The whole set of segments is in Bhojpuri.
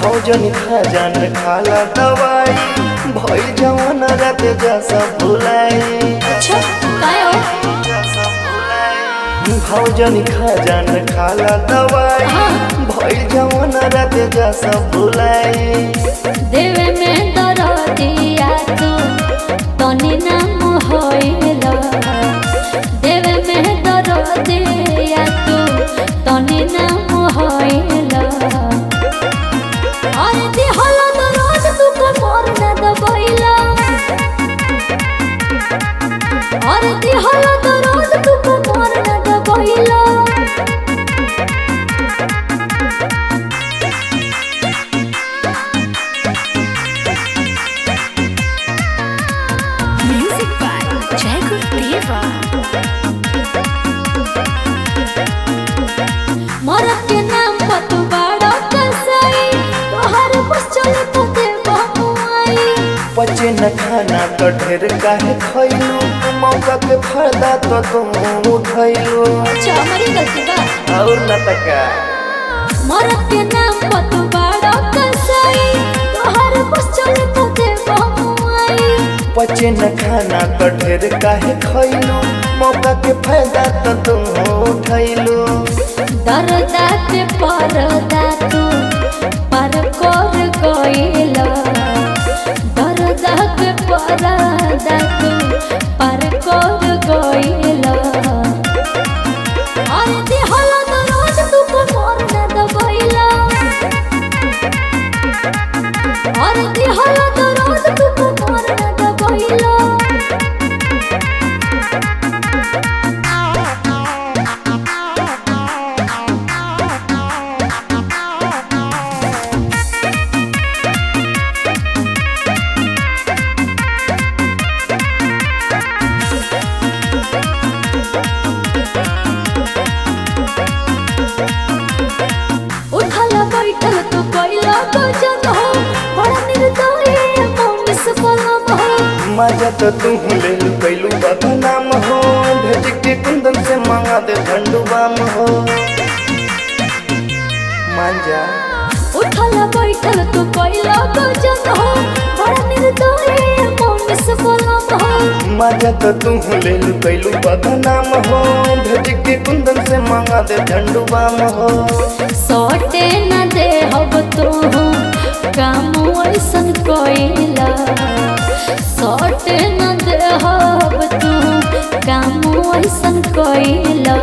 भोजन खजान खाला दवाई भइल जवान रात जैसा भुलाई अच्छा काय हो भोजन खजान खाला दवाई हाँ। भइल जवान रात जैसा भुलाई देवे में दरदिया तू तनी नाम होइल देवे में दरदिया तू तनी नाम होइल अरे दिहल दरद तू कमर न दबइला अरे दिहल दरद तू कमर न दबइला Music by Jacob Deva. मरद के नाम पर तू बड़ा कसाई तोहर बस चले तो दे बहुआई बचे न खाना तो ढेर काहे खइलू मौका के फायदा तो तुम उठैलू अच्छा हमारी गलती बा और न तका मरद के नाम पर तू बड़ा कसाई तोहर बस चले तो दे बहुआई बचे न खाना तो ढेर काहे खइलू मौका के फायदा तो तुम उठैलू दरदा के परदा तू पर कर गइला दरदा के परदा तू पर कर गइला अरे दिहल दरद तू कमर न दबइला अरे दिहल दरद तू कमर न दबइला उठल बैठल तू कैला गजन हो बड़ा निर्दयी मौन से पलम हो मजा तो तू ले लू कैलू बदनाम हो भेज के कुंदन से मांगा दे झंडुबाम हो मांजा उठल बैठल तू कैला गजन हो बड़ा निर्दयी मौन से पलम हो मजा तो तू ले लू कैलू बदनाम हो भेज के कुंदन से मांगा दे झंडुबाम हो सटे न दे हब तू काम ऐसन कैला सटे न दे हब तू काम ऐसन कैला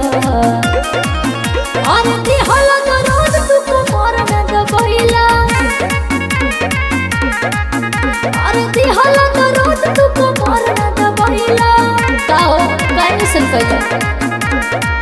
अरे दिहल दरद तू कमर न दबइला अरे दिहल दरद तू कमर न दबइला का हो काहे ऐसन कैला